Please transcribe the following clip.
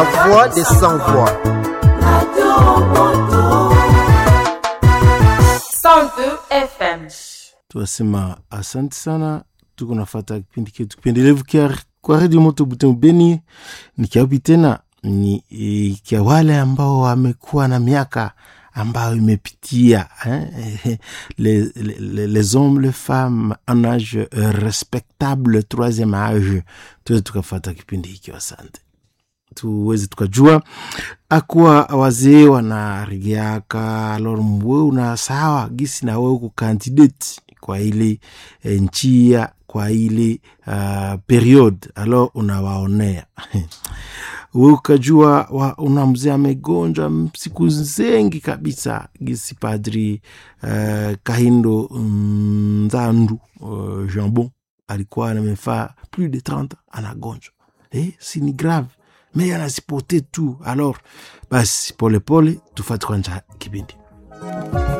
voix des sans voix. 102 FM. tunasema asante sana tuko nafata kipindi chetu kipendelevu kia kwa redio moto butembo beni ni kiapi tena ni e, kia wale ambao wamekuwa na miaka ambayo imepitia eh, les, les, les hommes les femmes en âge euh, respectable troisième âge tuweze tukafata kipindi hiki asante tuweze tukajua akuwa wazee wanarigiaka alor mwe una sawa gisi na wewe kukandidate kwa ile e, njia kwa ile uh, period alors unawaonea we ukajua wa, una mzee amegonjwa siku zengi kabisa gisi padri uh, kahindo nzandu uh, jambon alikuwa amefaa plus de 30 anagonjwa eh, si ni grave me anasipote tu alors basi polepole tufati kwanja kipindi